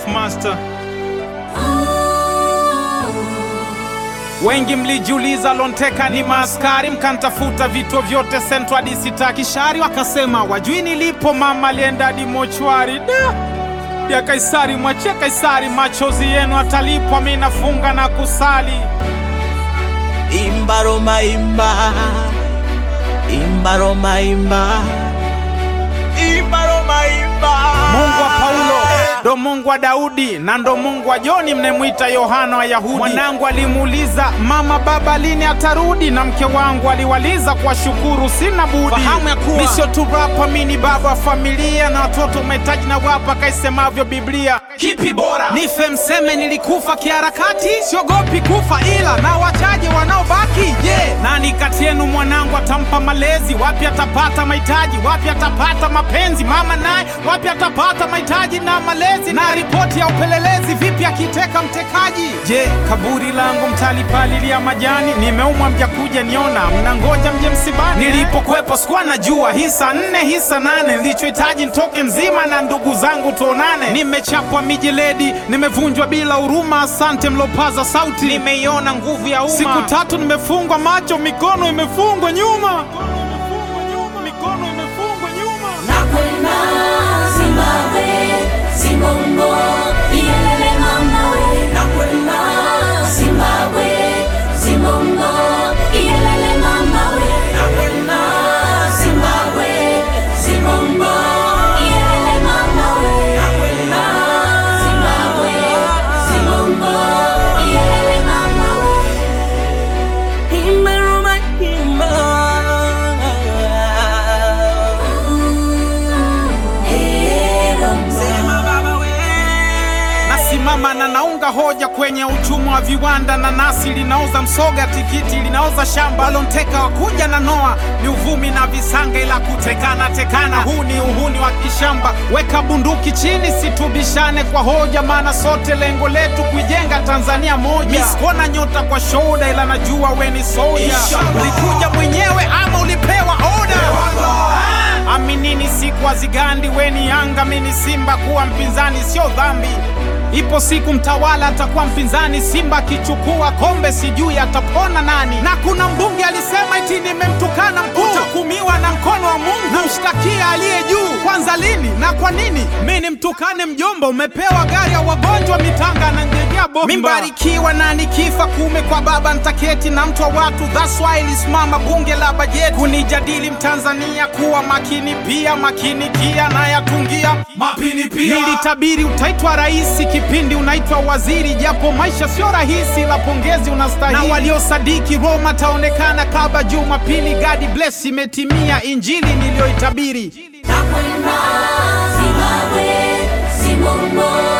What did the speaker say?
Puff Master. Wengi mlijiuliza Lonteka ni maaskari, mkantafuta vituo vyote sentro hadi sitaki shari, wakasema wajui nilipo, mama alienda hadi mochwari. Da ya Kaisari, mwachie Kaisari, machozi yenu atalipwa, mi nafunga na kusali. Imba Roma imba, imba Roma imba, imba Roma imba. Mungu wa Paulo ndo Mungu wa Daudi na ndo Mungu wa Joni mnemwita Yohana wa Yahudi. Mwanangu alimuuliza mama, baba lini atarudi? Na mke wangu aliwaliza kuwashukuru, sina budi fahamu ya kuwa nisio tu rapa, mi ni baba wa familia na watoto mahitaji na wapa, kaisemavyo Biblia. Kipi bora nife mseme nilikufa kiharakati? Siogopi kufa, ila na wachache wanaobaki. Je, yeah. nani kati yenu mwanangu atampa malezi? Wapi atapata mahitaji? Wapi atapata mapenzi? Mama naye wapi atapata mahitaji na malezi? Na ripoti ya upelelezi vipi akiteka mtekaji? Je, kaburi langu mtalipalilia majani? Nimeumwa mjakuja niona, mnangoja mje msibani. Nilipokwepo sikuwa najua hisa nne hisa nane, nilichohitaji nitoke mzima na ndugu zangu tuonane. Nimechapwa mijeledi, nimevunjwa bila huruma. Asante mlopaza sauti, nimeiona nguvu ya umma. Siku tatu nimefungwa macho, mikono imefungwa nyuma, mikono imefungwa nyuma. Nakwenda Zimbabwe, Zimbongo, iyelele mama we. Nakwenda Zimbabwe, Zimbongo, iyelele mama we. Nakwenda Zimbabwe, Zimbongo, iyelele mama we. Nakwenda Zimbabwe, Zimbongo, iyelele mama we. Imba Roma imba. Sema baba we. Nasimama na naunga hoja kwenye uchumi wa viwanda. Nanasi linauza msoga, tikiti linauza shamba. Lonteka wakuja na noa ni uvumi na visanga, ila kutekana tekana, huu ni uhuni wa kishamba. Weka bunduki chini, situbishane kwa hoja, maana sote lengo letu kuijenga Tanzania moja. Misikuona nyota kwa shoda, ila najua we ni soja. Inshallah. Ulikuja mwenyewe ama ulipewa oda? Aminini siku hazigandi, weni Yanga mini Simba, kuwa mpinzani sio dhambi. Ipo siku mtawala atakuwa mpinzani, Simba akichukua kombe sijui atapona nani. Na kuna mbunge alisema eti nimemtukana mkuu, utahukumiwa na mkono wa Mungu, namshtakia aliye juu. Kwanza lini na kwa nini mi nimtukane mjomba? Umepewa gari ya wagonjwa mitanga na njegea bomba. Mimbarikiwa na nikifa kume kwa baba ntaketi na mtu wa watu, that's why ilisimama bunge la bajeti kunijadili Mtanzania kuwa makini pia makini kia na yatungia Mapini pia. Nilitabiri utaitwa rais kipindi unaitwa waziri, japo maisha sio rahisi, la pongezi unastahili. Na waliosadiki Roma taonekana kaba Jumapili. God bless, imetimia injili niliyoitabiri. Nakwenda Zimbabwe, Zimbongo,